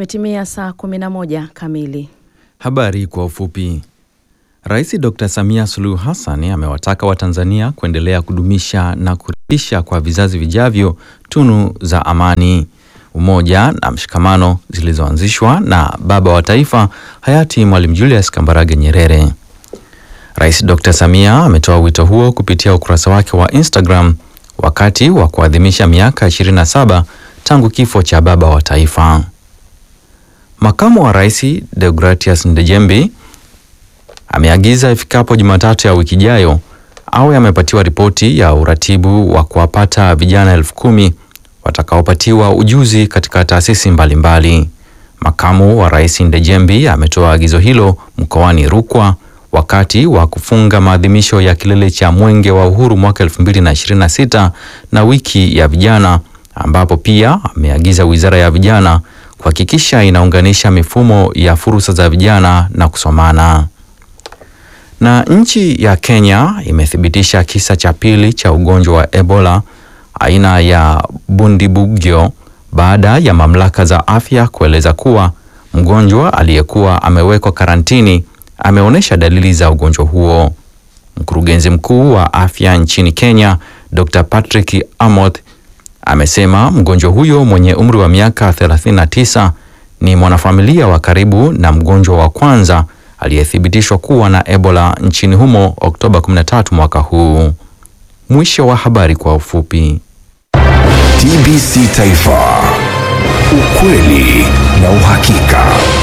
Imetimia saa 11 kamili. Habari kwa ufupi. Rais Dr. Samia Suluhu Hassan amewataka Watanzania kuendelea kudumisha na kuridhisha kwa vizazi vijavyo tunu za amani, umoja na mshikamano zilizoanzishwa na baba wa taifa hayati Mwalimu Julius Kambarage Nyerere. Rais Dr. Samia ametoa wito huo kupitia ukurasa wake wa Instagram wakati wa kuadhimisha miaka 27 tangu kifo cha baba wa taifa. Makamu wa Rais Deogratias Ndejembi ameagiza ifikapo Jumatatu ya wiki ijayo awe amepatiwa ripoti ya uratibu wa kuwapata vijana elfu kumi watakaopatiwa ujuzi katika taasisi mbalimbali. Makamu wa Rais Ndejembi ametoa agizo hilo mkoani Rukwa wakati wa kufunga maadhimisho ya kilele cha Mwenge wa Uhuru mwaka 2026 na wiki ya vijana, ambapo pia ameagiza Wizara ya Vijana kuhakikisha inaunganisha mifumo ya fursa za vijana na kusomana. Na nchi ya Kenya imethibitisha kisa cha pili cha ugonjwa wa Ebola aina ya Bundibugyo baada ya mamlaka za afya kueleza kuwa mgonjwa aliyekuwa amewekwa karantini ameonyesha dalili za ugonjwa huo. Mkurugenzi mkuu wa afya nchini Kenya, Dr. Patrick Amoth amesema mgonjwa huyo mwenye umri wa miaka 39 ni mwanafamilia wa karibu na mgonjwa wa kwanza aliyethibitishwa kuwa na Ebola nchini humo Oktoba 13 mwaka huu. Mwisho wa habari kwa ufupi. TBC Taifa, ukweli na uhakika.